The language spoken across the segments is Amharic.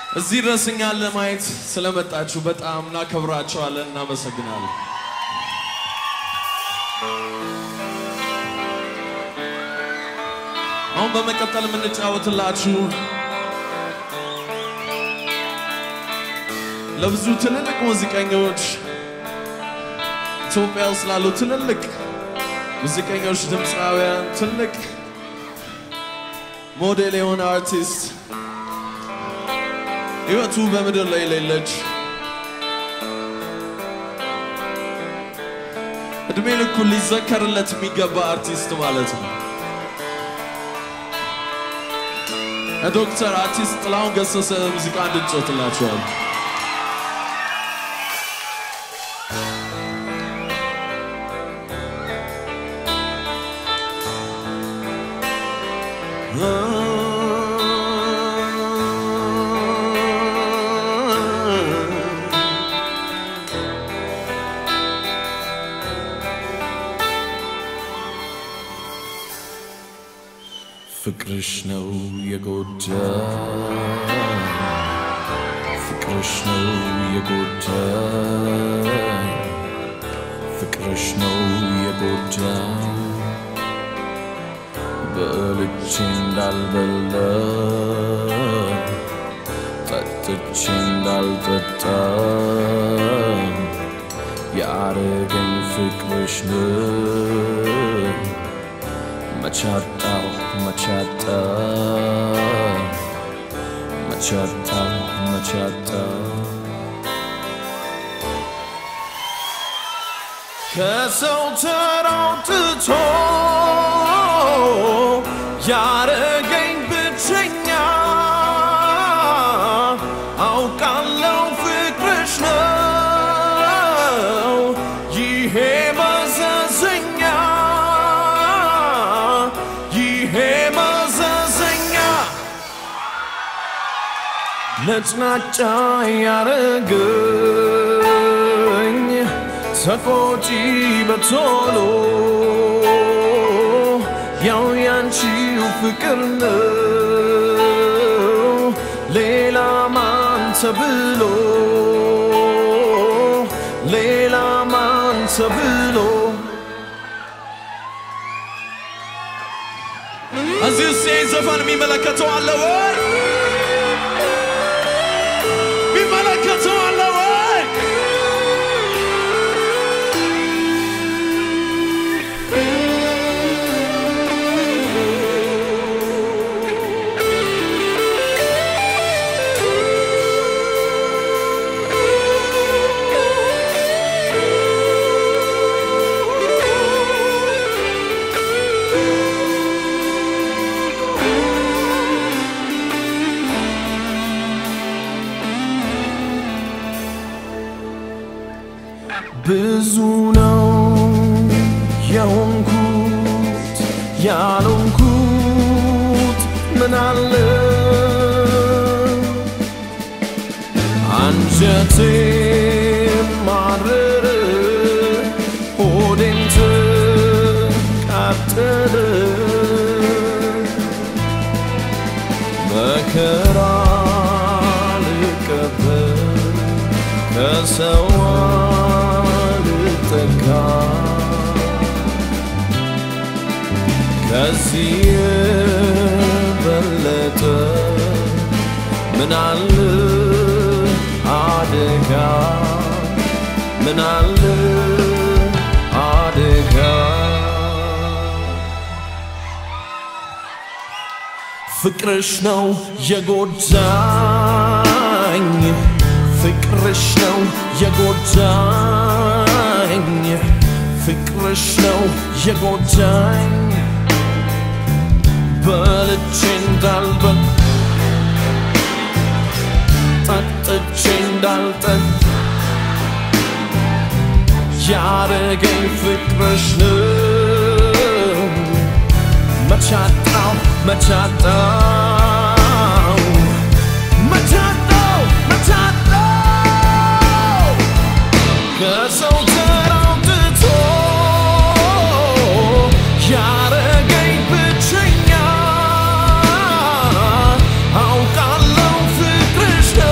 እዚህ ድረስ እኛን ለማየት ስለመጣችሁ በጣም እናከብራችኋለን፣ እናመሰግናለን። አሁን በመቀጠል የምንጫወትላችሁ ለብዙ ትልልቅ ሙዚቀኞች ኢትዮጵያ ውስጥ ላሉ ትልልቅ ሙዚቀኞች፣ ድምፃውያን፣ ትልቅ ሞዴል የሆነ አርቲስት ህይወቱ በምድር ላይ የሌለች እድሜ ልኩን ሊዘከርለት የሚገባ አርቲስት ማለት ነው። ዶክተር አርቲስት ጥላሁን ገሰሰ ሙዚቃ እንድንጮትላችኋል። ፍቅርሽ ነው የጎዳ ፍቅርሽ ነው የጎዳ ፍቅርሽ ነው የጎዳ በልቼ እንዳልበላ ጠጥቼ እንዳልጠጣ ያረገኝ ፍቅርሽ ነው መቻጣው መቻጣ መቻጣ መቻጣ ከሰው ተራውጥቶ ያረገኝ ብቸኛ አውቃለው ፍቅርሽ ነው ይሄ መዘዘኛ ይሄ መዘዘኛ ነጭናጫ ያረገኝ ተቆጪ በቶሎ ያው ያንቺው ፍቅር ነው ሌላ ማን ተብሎ ሌላ ማን ተብሎ እዚህ ውስጥ ይህን ዘፈን የሚመለከተው አለ ወይ? የሚመለከተው አለ ወይ? ብዙ ነው የሆንኩት ያልሆንኩት ምን አለ አንጀቴ ማረረ ሆዴን ተቃጠለ መከራ ልቀበል ከሰው አልጠጋ ከዚህ የበለጠ ምን አለ አደጋ ምን አለ አደጋ ፍቅርሽ ነው የጎዳኝ ፍቅርሽ ነው የጎዳኝ ፍቅርሽ ነው የጎዳኝ በልቼ እንዳልበል ጠጥቼ እንዳልጠጥ ያረገኝ ፍቅርሽ ነው መቻጣው መቻጣው መቻጣው መቻጣው ከሰው ተራውጥቶ ያረገኝ ብቸኛ አውቃለው ፍቅርሽ ነው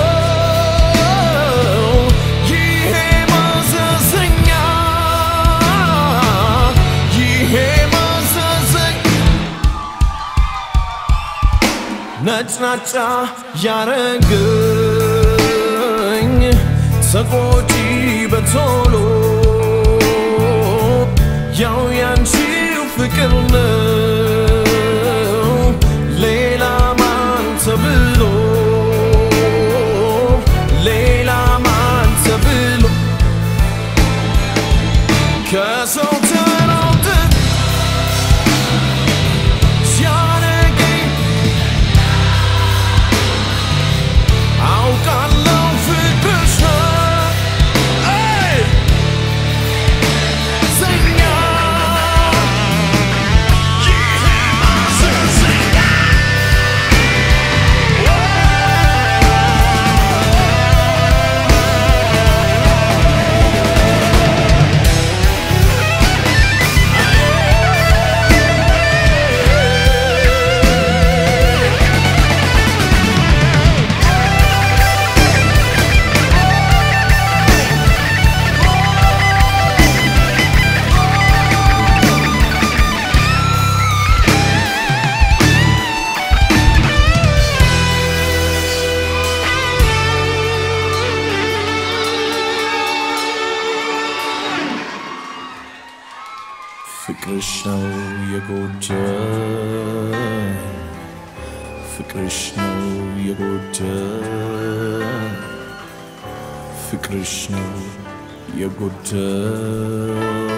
ነጭናጫ ያረገኝ ተቆጪ በቶሎ ያው ያንቺው ፍቅር ነው ሌላ ማን ተብሎ ሌላ ማን ተብሎ ከሰው ተራውጥ ሲያረገኝ አውቃለሁ ፍቅርሽ ነው Hey! ዘኛ ፍቅርሽ ነው የጎዳኝ ፍቅርሽ ነው የጎዳኝ ፍቅርሽ ነው የጎዳኝ